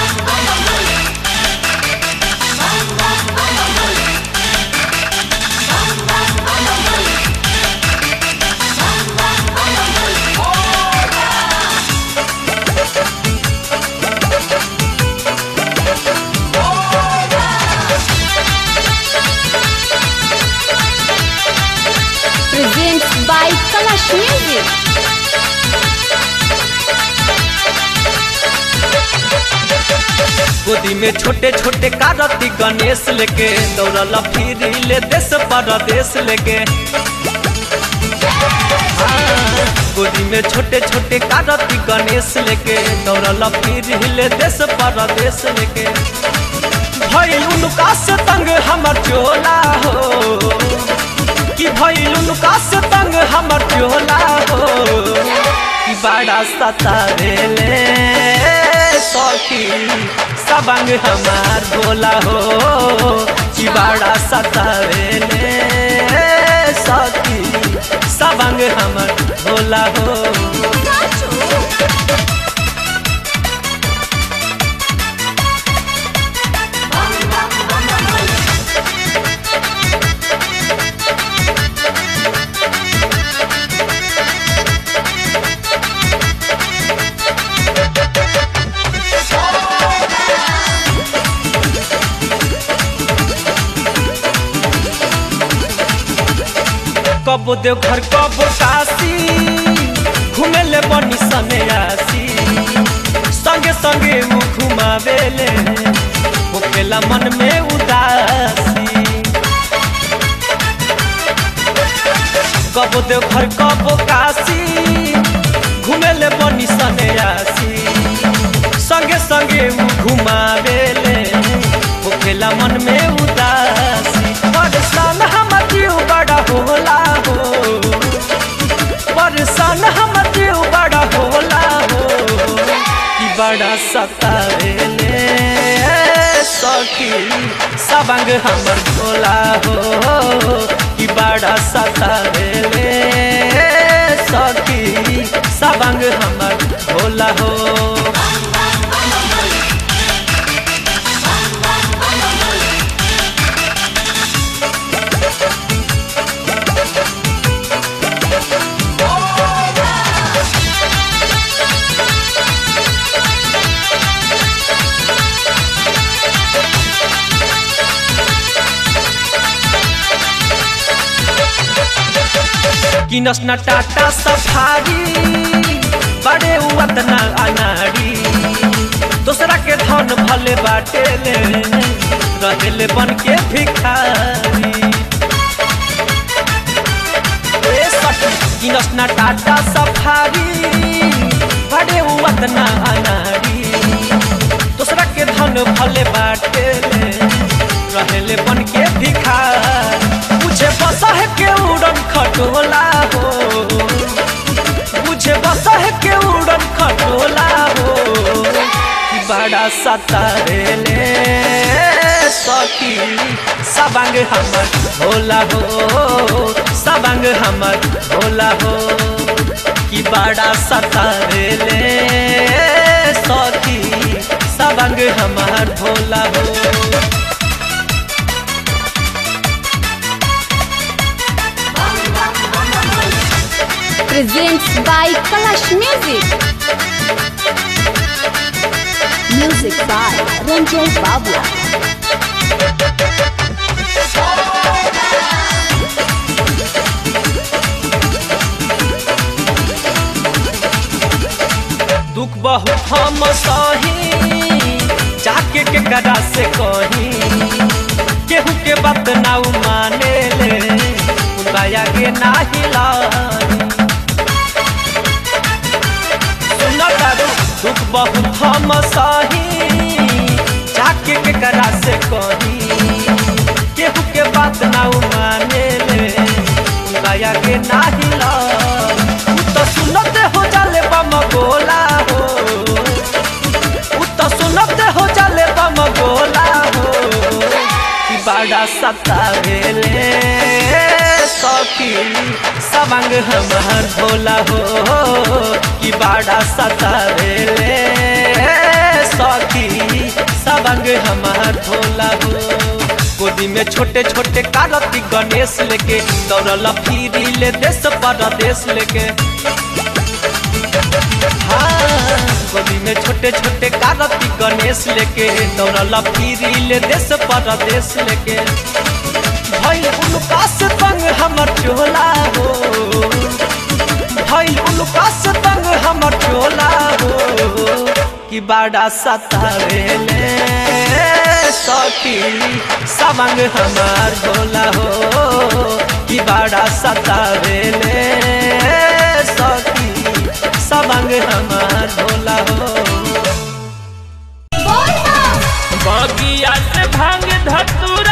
Presents by Kalash Music. गोदी में छोटे छोटे कारती गणेश लेके दौड़ल फिर ले देश परदेश लेके हाँ, गोदी में छोटे छोटे कारती गणेश लेके दौड़ल फिर ले देश परदेश लेके भइल उनका से तंग हमर चोला हो कि भइल उनका से तंग हमर चोला हो कि बड़ा सतावेले सखी सबंग हमार भोला हो कि बड़ा सतावेले सखी सबंग हमर भोला हो कबो देव घर कबो काशी घूमे ले बनी सन्यासी संगे संगे मुँह घुमावेले होखेला मन में उदासी कबो देव घर कबो काशी घूमे ले बनी सन्यासी संगे संगे मुँह घुमावेले होखेला मन में उदासी परेशान हमर जीव बड़ा होला हो परेशान हमर जीव बड़ा होला हो कि बड़ा सतावेले सखी सबंग हमर भोला हो कि बड़ा सतावेले सखी सबंग हमर भोला हो किनस न टाटा सफारी बड़े उतना अनाड़ी दूसरा के धन भले बाटे ले रहेले बन के भिखारी ए सखी किनस न टाटा सफारी बड़े उतना अनाड़ी दूसरा के धन भले बाटे ले रहेले बन के भिखारी मुझे बसा है के उड़न खटोला हो मुझे बसा है के उड़न खटोला हो कि बड़ा सतारेले सखी सबंग हमर भोला हो सबंग हमर भोला हो कि बड़ा सतारेले सखी सबंग हमर भोला हो Presents by Kalash Music. Music by Ranjay Babla. दुख बहुत हम सही जाके के करा से कही केहू के बात ना उ माने ले उनका आगे ना हिलानी सुना तारू दुख बहुत हम सही जाके के करा से कही केहू के बात ना उ माने ले उनका आगे ना हिलानी उ तो सुनते हो जाले बम गोला हो उ तो सुनते हो जाले बम गोला हो कि बड़ा सतावेले सखी सबंग हमार भोला हो कि बड़ा सतावेले सखी सवांग हमार भोला हो गोदी में छोटे छोटे कारती गणेश लेके दौड़ल फिरी ले देश परदेश लेके हाँ गोदी में छोटे छोटे कारती गणेश लेके दौड़ल फिरी ले देश परदेश लेके भइल उनका से तंग हमर चोला हो भइल उनका से तंग हमर चोला हो कि बड़ा सतावेले सखी सवंग हमार भोला हो कि बड़ा सतावेले सखी सवंग हमार भोला हो बगिया से भांग धतूरा